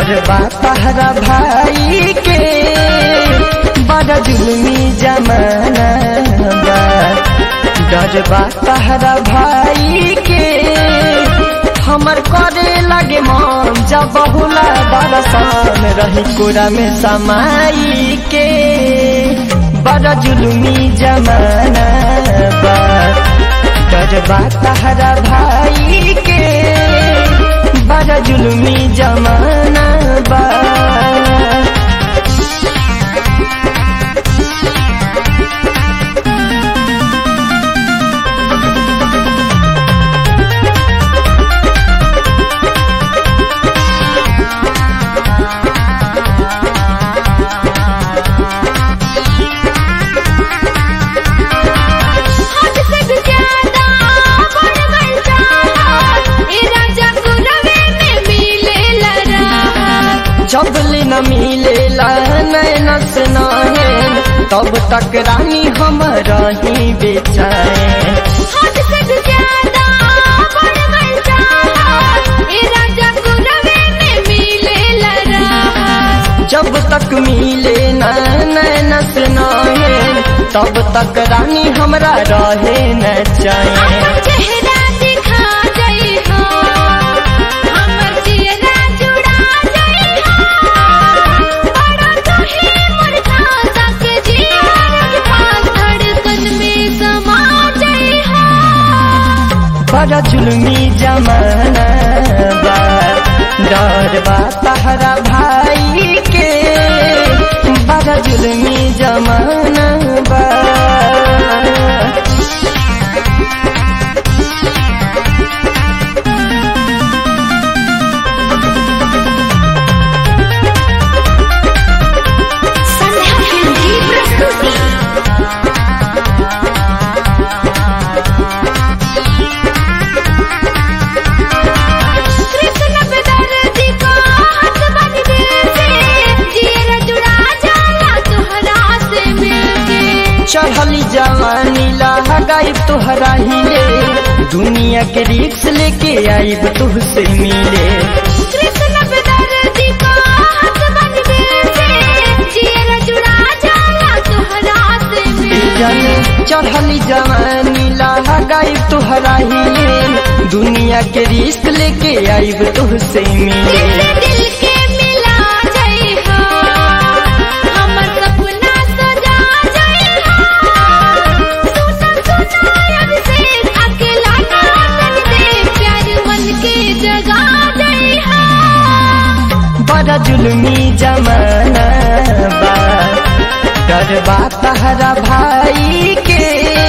डरबा तहरा भाई के बड़ा जुलमी जमाना बा डरबा तहरा भाई के हमर करे लगे मन जब बहुला दरसान रही कोरा में समाई के बड़ा जुलमी जमाना बा डरबा तहरा भाई के बड़ा जुलमी जमाना बा हद से भी ज्यादा बढ़ गई चाहत ए राजा गुरवे में मिले लरा जबले न मिलेला नैन से नैन तब तक रानी हम रही बेचाए हद से भी ज्यादा बढ़ गई चाहत ए राजा गुरवे में मिले लरा जब तक मिले न नैन से नैन तब तक रानी हमरा रहे न चाहे अपन चेहरा दिखा जाई हो हमर चेहरा जुड़ा जाई हो बड़ा कहे मुर्खा तक जियार के पास धड़कन में समा जाई हो बड़ा जुलमी जमाना बा डर बा तहरा भाई के बड़ा जुलमी जमाना बा संध्या फिल्म की प्रस्तुति कृष्ण बेदर्दी को हाथ बन दिल से जियर जुड़ा जाला तोहरा से मिलके चढ़ली जवानी लगाई तोहरा हिले दुनिया के रिक्स लेके आईब तुहसे मिले कृष्ण बेदर्दी को हाथ बन दिल से जियर जुड़ा जाला तोहरा से जन मिलके चढ़ली जवानी लगाई तोहरा हिले दुनिया के रिक्स लेके आईब तुहसे मिले दिल दिल के मिला जाई हो हमर सपना सजा जाई हो सुना सुना अभिषेक अकेला ना तन दे प्यार मन के जगा जाई हो बड़ा जुलमी जमाना बा डरबा तहरा भाई के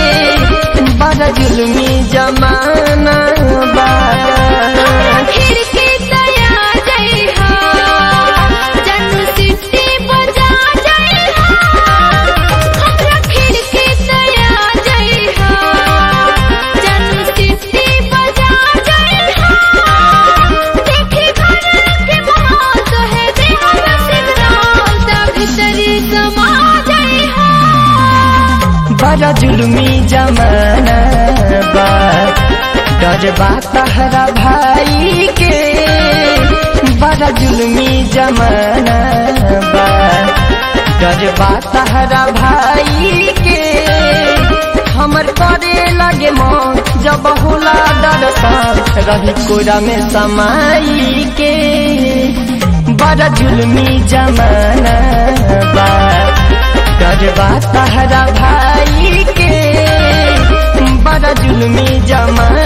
बड़ा जुलमी जमाना बा फिर के दया जाई हो जन्नू सिटी बजा जाई हो हमरा फिर के दया जाई हो जन्नू सिटी बजा जाई हो देखे घर के मोह तो है दे हम सिग्नल ता भीतरी समा जाई हो बड़ा जुलमी जमाना बा डरबा तहरा भाई के बड़ा जुलमी जमाना बा डरबा तहरा भाई के हमर करे लगे मन जब होला दरसान रही कोरा में समाई के बड़ा जुलमी जमाना बा डरबा तहरा भाई के बड़ा जुलमी जमाना